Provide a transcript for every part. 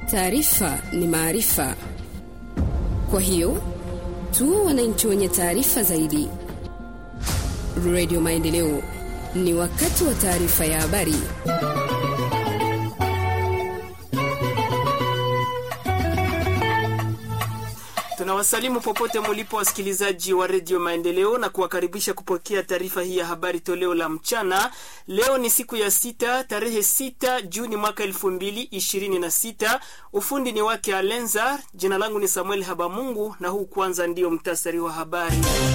Taarifa ni maarifa, kwa hiyo tuwe wananchi wenye taarifa zaidi. Radio Maendeleo, ni wakati wa taarifa ya habari. Tunawasalimu popote mulipo wasikilizaji wa redio Maendeleo na kuwakaribisha kupokea taarifa hii ya habari toleo la mchana. Leo ni siku ya sita tarehe sita Juni mwaka elfu mbili ishirini na sita. Ufundi ni wake Alenza. Jina langu ni Samuel Habamungu na huu kwanza ndiyo mtasari wa habari.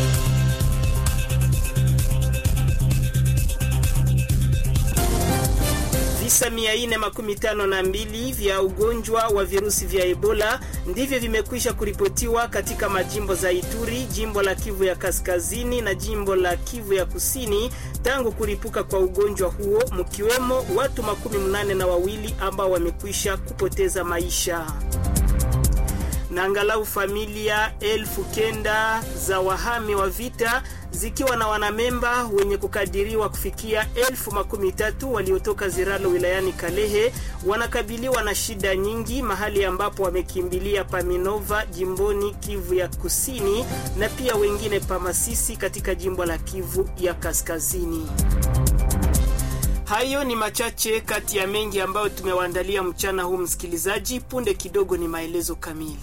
Visa mia nne makumi tano na mbili vya ugonjwa wa virusi vya Ebola ndivyo vimekwisha kuripotiwa katika majimbo za Ituri, jimbo la Kivu ya Kaskazini na jimbo la Kivu ya Kusini tangu kuripuka kwa ugonjwa huo, mkiwemo watu makumi mnane na wawili ambao wamekwisha kupoteza maisha na angalau familia elfu kenda za wahami wa vita zikiwa na wanamemba wenye kukadiriwa kufikia elfu makumi tatu waliotoka Ziralo wilayani Kalehe wanakabiliwa na shida nyingi mahali ambapo wamekimbilia Paminova jimboni Kivu ya Kusini na pia wengine Pamasisi katika jimbo la Kivu ya Kaskazini. Hayo ni machache kati ya mengi ambayo tumewaandalia mchana huu, msikilizaji. Punde kidogo ni maelezo kamili.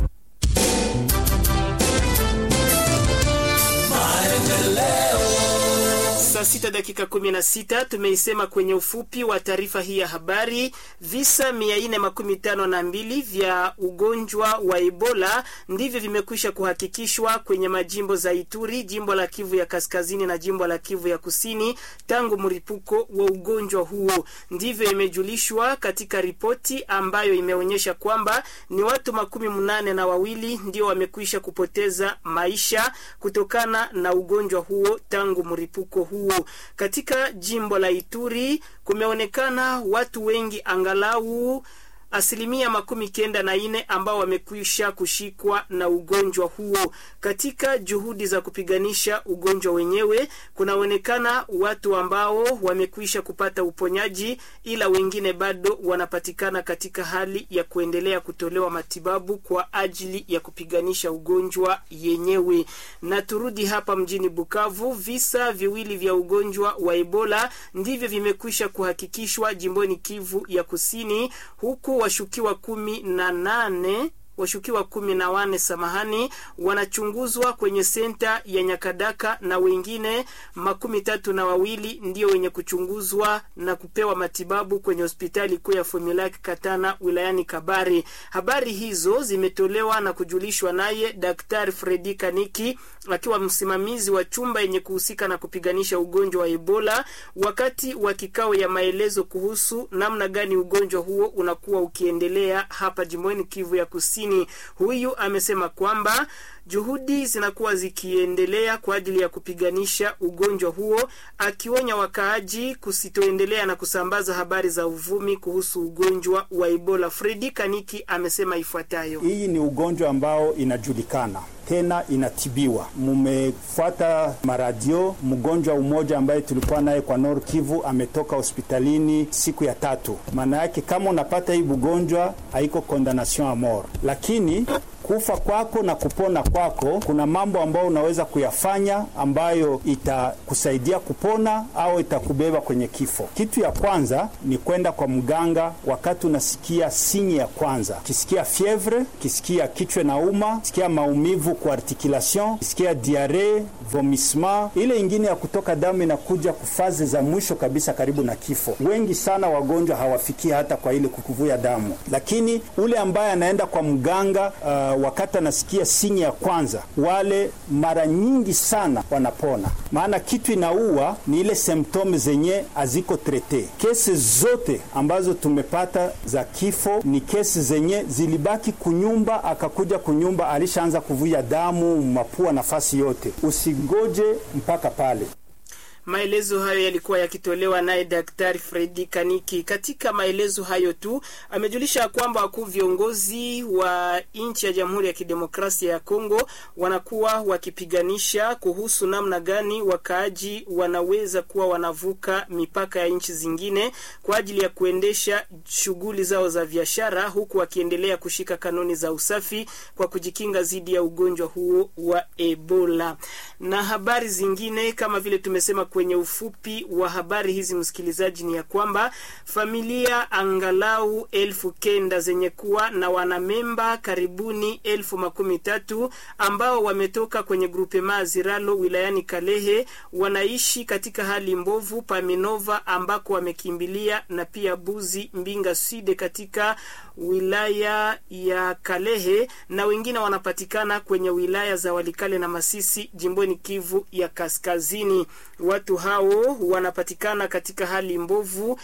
Saa sita dakika kumi na sita tumeisema kwenye ufupi wa taarifa hii ya habari. Visa mia nne makumi tano na mbili vya ugonjwa wa Ebola ndivyo vimekwisha kuhakikishwa kwenye majimbo za Ituri, jimbo la Kivu ya Kaskazini na jimbo la Kivu ya Kusini tangu mlipuko wa ugonjwa huo. Ndivyo imejulishwa katika ripoti ambayo imeonyesha kwamba ni watu makumi mnane na wawili ndio wamekwisha kupoteza maisha kutokana na ugonjwa huo tangu mlipuko huo. Katika jimbo la Ituri kumeonekana watu wengi angalau asilimia makumi kenda na nne ambao wamekwisha kushikwa na ugonjwa huo. Katika juhudi za kupiganisha ugonjwa wenyewe, kunaonekana watu ambao wamekwisha kupata uponyaji, ila wengine bado wanapatikana katika hali ya kuendelea kutolewa matibabu kwa ajili ya kupiganisha ugonjwa yenyewe. Na turudi hapa mjini Bukavu, visa viwili vya ugonjwa wa Ebola ndivyo vimekwisha kuhakikishwa jimboni Kivu ya Kusini, huku washukiwa kumi na nane washukiwa kumi na wane samahani, wanachunguzwa kwenye senta ya Nyakadaka na wengine makumi tatu na wawili ndio wenye kuchunguzwa na kupewa matibabu kwenye hospitali kuu ya Fomilaki Katana wilayani Kabare. Habari hizo zimetolewa na kujulishwa naye Daktari Fredi Kaniki akiwa msimamizi wa chumba yenye kuhusika na kupiganisha ugonjwa wa Ebola wakati wa kikao ya maelezo kuhusu namna gani ugonjwa huo unakuwa ukiendelea hapa jimboni Kivu ya Kusini. Huyu amesema kwamba juhudi zinakuwa zikiendelea kwa ajili ya kupiganisha ugonjwa huo, akionya wakaaji kusitoendelea na kusambaza habari za uvumi kuhusu ugonjwa wa Ebola. Fredi Kaniki amesema ifuatayo: hii ni ugonjwa ambao inajulikana tena inatibiwa. Mumefuata maradio, mgonjwa umoja ambaye tulikuwa naye kwa Nord Kivu ametoka hospitalini siku ya tatu. Maana yake kama unapata hii ugonjwa haiko condemnation a mort, lakini kufa kwako na kupona kwako, kuna mambo ambayo unaweza kuyafanya ambayo itakusaidia kupona au itakubeba kwenye kifo. Kitu ya kwanza ni kwenda kwa mganga wakati unasikia sinyi ya kwanza, kisikia fievre, kisikia kichwa na uma, kisikia maumivu kwa articulation, kisikia diare, vomissement. Ile ingine ya kutoka damu inakuja kufaze za mwisho kabisa karibu na kifo. Wengi sana wagonjwa hawafikia hata kwa ile kukuvuja damu, lakini ule ambaye anaenda kwa mganga uh, wakati anasikia sinyi ya kwanza, wale mara nyingi sana wanapona, maana kitu inaua ni ile symptome zenye haziko trete. Kesi zote ambazo tumepata za kifo ni kesi zenye zilibaki kunyumba, akakuja kunyumba alishaanza kuvuja damu mapua, nafasi yote. Usingoje mpaka pale. Maelezo hayo yalikuwa yakitolewa naye Daktari Fredi Kaniki. Katika maelezo hayo tu amejulisha kwamba wakuu viongozi wa nchi ya Jamhuri ya Kidemokrasia ya Kongo wanakuwa wakipiganisha kuhusu namna gani wakaaji wanaweza kuwa wanavuka mipaka ya nchi zingine kwa ajili ya kuendesha shughuli zao za biashara, huku wakiendelea kushika kanuni za usafi kwa kujikinga dhidi ya ugonjwa huo wa Ebola. Na habari zingine kama vile tumesema kwenye ufupi wa habari hizi, msikilizaji, ni ya kwamba familia angalau elfu kenda zenye kuwa na wanamemba karibuni elfu makumi tatu ambao wametoka kwenye grupe Maziralo wilayani Kalehe wanaishi katika hali mbovu Paminova ambako wamekimbilia na pia Buzi Mbinga Side katika wilaya ya Kalehe na wengine wanapatikana kwenye wilaya za Walikale na Masisi jimboni Kivu ya Kaskazini. Watu hao wanapatikana katika hali mbovu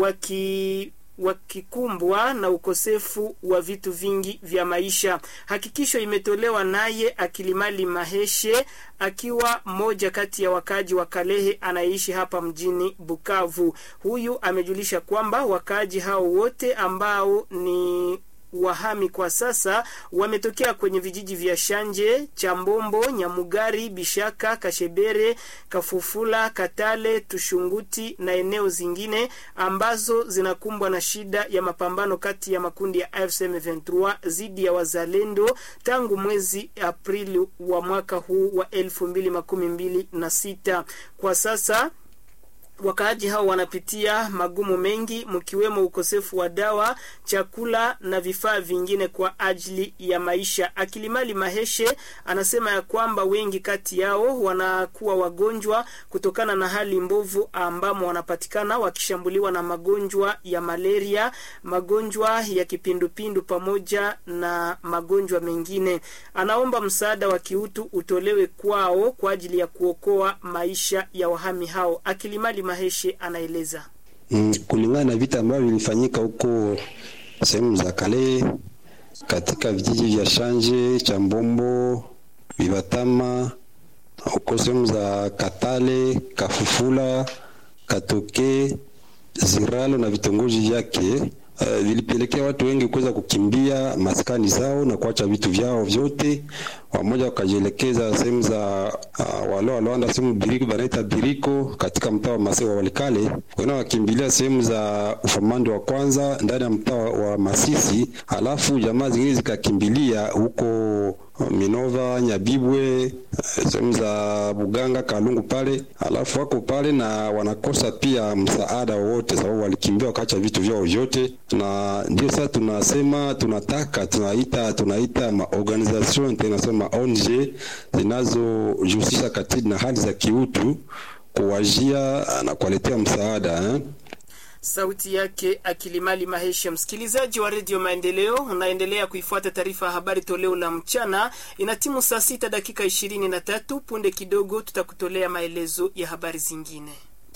waki wakikumbwa na ukosefu wa vitu vingi vya maisha. Hakikisho imetolewa naye Akilimali Maheshe akiwa mmoja kati ya wakaaji wa Kalehe anayeishi hapa mjini Bukavu. Huyu amejulisha kwamba wakaaji hao wote ambao ni wahami kwa sasa wametokea kwenye vijiji vya Shanje, Chambombo, Nyamugari, Bishaka, Kashebere, Kafufula, Katale, Tushunguti na eneo zingine ambazo zinakumbwa na shida ya mapambano kati ya makundi ya AFC M23 dhidi ya wazalendo tangu mwezi Aprili wa mwaka huu wa elfu mbili makumi mbili na sita. Kwa sasa wakaaji hao wanapitia magumu mengi mkiwemo ukosefu wa dawa, chakula na vifaa vingine kwa ajili ya maisha. Akilimali Maheshe anasema ya kwamba wengi kati yao wanakuwa wagonjwa kutokana na hali mbovu ambamo wanapatikana wakishambuliwa na magonjwa ya malaria, magonjwa ya kipindupindu pamoja na magonjwa mengine. Anaomba msaada wa kiutu utolewe kwao kwa ajili ya kuokoa maisha ya wahami hao. Akilimali Maheshe anaeleza. Mm, kulingana na vita ambavyo vilifanyika huko sehemu za kale katika vijiji vya Shanje, Chambombo, Bibatama, huko sehemu za Katale, Kafufula, Katoke, Ziralo na vitongoji vyake Uh, vilipelekea watu wengi kuweza kukimbia maskani zao na kuacha vitu vyao vyote, wamoja wakajielekeza sehemu za uh, wale walioanda sehemu biriko banaita biriko katika mtaa wa Masisi wa Walikale, wengine wakimbilia sehemu za ufamando wa kwanza ndani ya mtaa wa Masisi, halafu jamaa zingine zikakimbilia huko Minova, Nyabibwe, sehemu za Buganga, Kalungu pale, alafu wako pale na wanakosa pia msaada wowote, sababu walikimbia wakaacha vitu vyao vyote. Na ndio sasa tunasema tunataka tunaita tunaita ma organisation international ONG zinazojihusisha katika na hali za kiutu kuwajia na kuwaletea msaada eh? Sauti yake Akilimali Mahesha. Msikilizaji wa redio Maendeleo, unaendelea kuifuata taarifa ya habari toleo la mchana. Ina timu saa sita dakika ishirini na tatu. Punde kidogo tutakutolea maelezo ya habari zingine.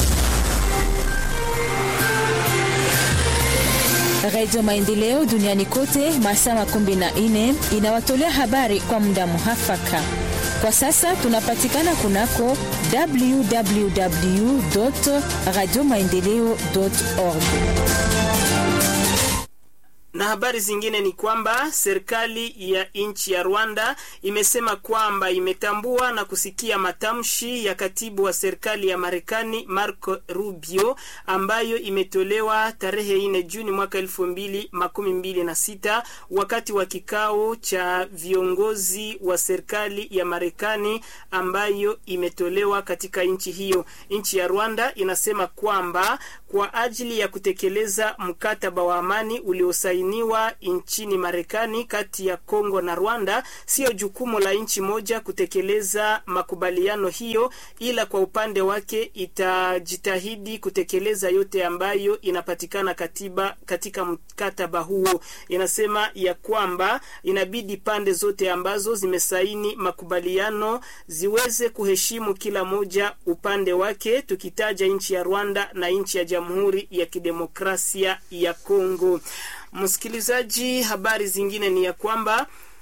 Redio Maendeleo duniani kote masaa makumi na nne inawatolea habari kwa muda muhafaka. Kwa sasa tunapatikana kunako www radio maendeleo org na habari zingine ni kwamba serikali ya nchi ya Rwanda imesema kwamba imetambua na kusikia matamshi ya katibu wa serikali ya Marekani Marco Rubio ambayo imetolewa tarehe nne Juni mwaka elfu mbili makumi mbili na sita wakati wa kikao cha viongozi wa serikali ya Marekani ambayo imetolewa katika nchi hiyo. Nchi ya Rwanda inasema kwamba kwa ajili ya kutekeleza mkataba wa amani uliosainiwa nchini Marekani kati ya Kongo na Rwanda, sio jukumu la nchi moja kutekeleza makubaliano hiyo, ila kwa upande wake itajitahidi kutekeleza yote ambayo inapatikana katiba katika mkataba huo. Inasema ya kwamba inabidi pande zote ambazo zimesaini makubaliano ziweze kuheshimu kila moja upande wake, tukitaja nchi ya Rwanda na nchi ya Jamhuri ya Kidemokrasia ya Kongo. Msikilizaji, habari zingine ni ya kwamba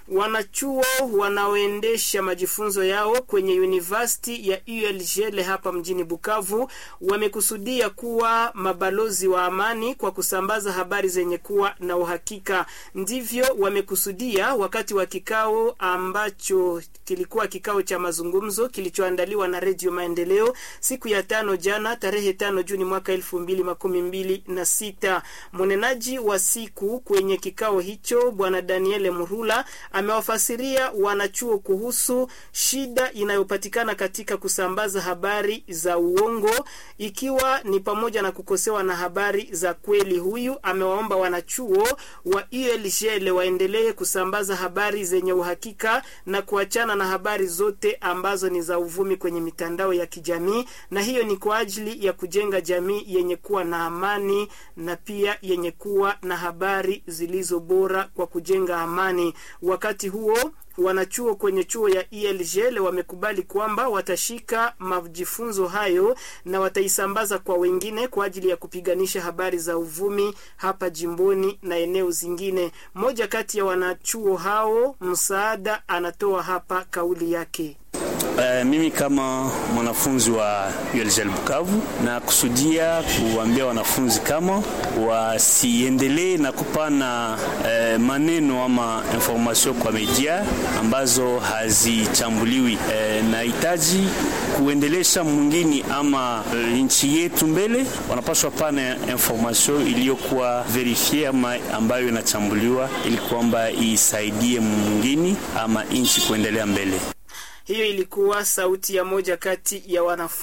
Wanachuo wanaoendesha majifunzo yao kwenye university ya ULGL hapa mjini Bukavu wamekusudia kuwa mabalozi wa amani kwa kusambaza habari zenye kuwa na uhakika. Ndivyo wamekusudia wakati wa kikao ambacho kilikuwa kikao cha mazungumzo kilichoandaliwa na Redio Maendeleo siku ya tano jana tarehe tano Juni mwaka elfu mbili makumi mbili na sita. Mwenenaji wa siku kwenye kikao hicho Bwana Daniele Murula amewafasiria wanachuo kuhusu shida inayopatikana katika kusambaza habari za uongo ikiwa ni pamoja na kukosewa na habari za kweli. Huyu amewaomba wanachuo wa ULGL waendelee kusambaza habari zenye uhakika na kuachana na habari zote ambazo ni za uvumi kwenye mitandao ya kijamii, na hiyo ni kwa ajili ya kujenga jamii yenye kuwa na amani na pia yenye kuwa na habari zilizo bora kwa kujenga amani. Wakati huo wanachuo kwenye chuo ya ELGL wamekubali kwamba watashika majifunzo hayo na wataisambaza kwa wengine kwa ajili ya kupiganisha habari za uvumi hapa jimboni na eneo zingine. Mmoja kati ya wanachuo hao msaada anatoa hapa kauli yake. Uh, mimi kama mwanafunzi wa ULGL Bukavu na kusudia kuambia wanafunzi kama wasiendelee na kupana uh, maneno ama information kwa media ambazo hazichambuliwi. Uh, nahitaji kuendelesha mwingine ama uh, nchi yetu mbele, wanapaswa pana information iliyokuwa verifie ama ambayo inachambuliwa ili kwamba isaidie mwingine ama nchi kuendelea mbele. Hiyo ilikuwa sauti ya moja kati ya wanafunzi